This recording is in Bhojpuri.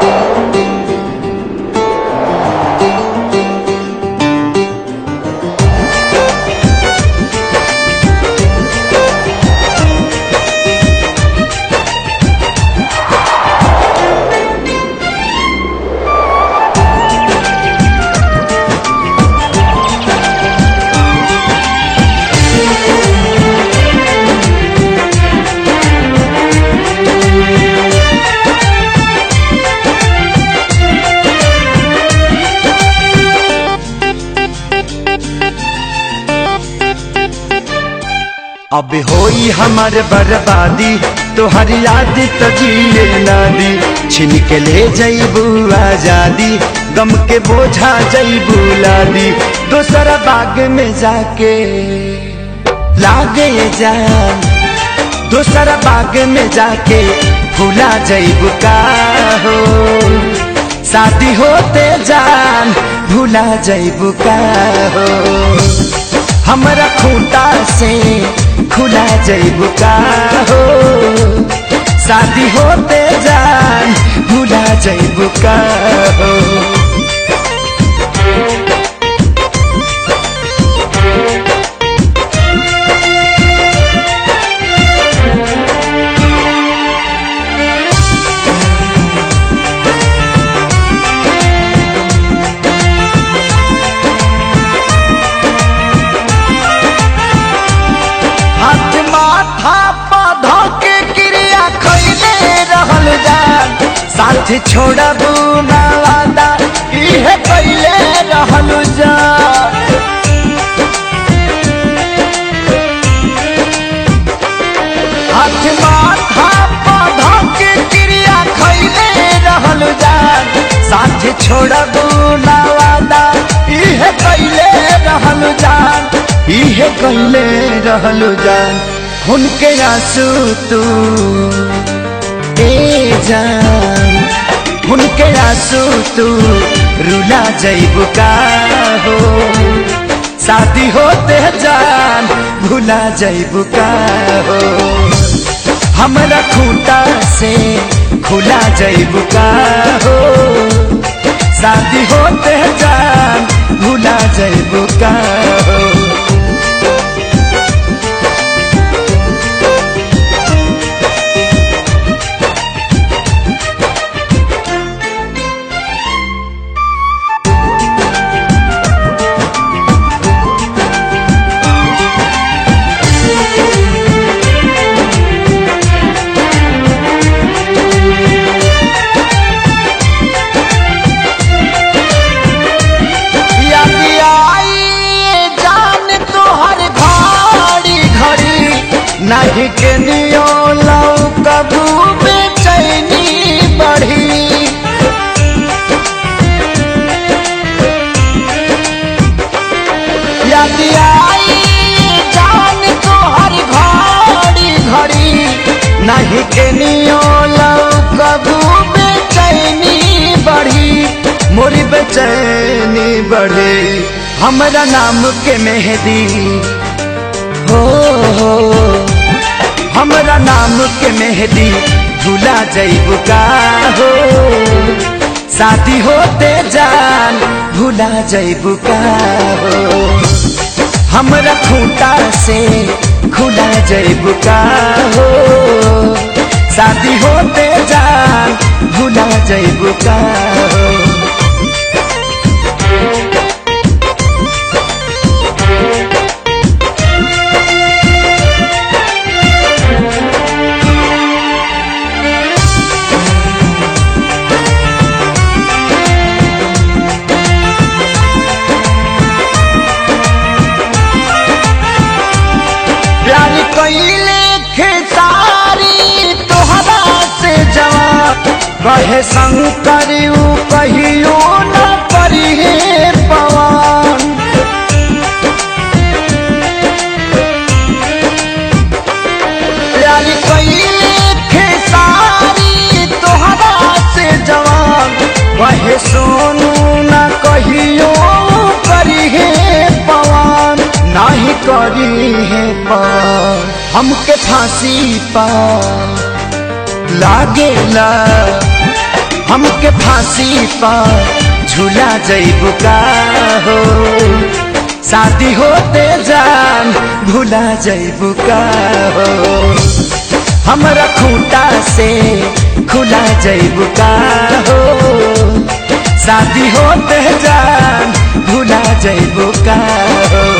अब होई हमार बर्बादी तोहर याद तो जिए ना दी छिन के ले जईबू आजादी गम के बोझा जईबू लादी दोसरा बाग में जाके लागे जान दोसरा बाग में जाके भूला जईबू का हो शादी होते जान भूला जईबू का हो हमरा खूंटा से खुला जईबू का हो शादी होते जान भूला जईबू का हो हाथ माथा पौधा के क्रिया खैले रहल जान साथ छोड़बू ना वादा इहे कैले रहल जान हाथ माथा पौधा के क्रिया खैले रहल जान साथ छोड़बू ना वादा इहे कैले रहल जान इहे कैले रहल जान उनके आंसू तू ए जान उनके आंसू तू रुला जईबू का हो शादी होते जान भूला जईबू का हो हमरा खूंटा से खुला जईबू का हो शादी होते जान भूला जईबू का हो यदि आई जान तोहर भारी घड़ी नहीं के नियो लौ कबू बेचैनी बढ़ी यदि आई जान तोहर भारी घड़ी नहीं के नियो लौ कबू बेचैनी बढ़ी मोरी बेचैनी बढ़े हमरा नाम के मेहदी हो हो हमरा नाम के मेहदी भूला जईबू का हो शादी होते जान भूला जईबू का हो हमरा खूंटा से खुला जईबू का हो शादी होते जान भूला जईबू का हो प्यार कैले खेसारी तोहरा से जवाब कहे संग करियो कहियो न करिहे पवन प्यार कैले खेसारी तोहरा से जवाब कहे सोनू न कहियो करिहे पवन नाही करी है पार हमके फांसी पा लागेला हमके फांसी पर झूला जैबू का हो शादी होते जान भूला जैबू का हो हमरा खूंटा से खुला जैबू का हो शादी होते जान भूला जैबू का हो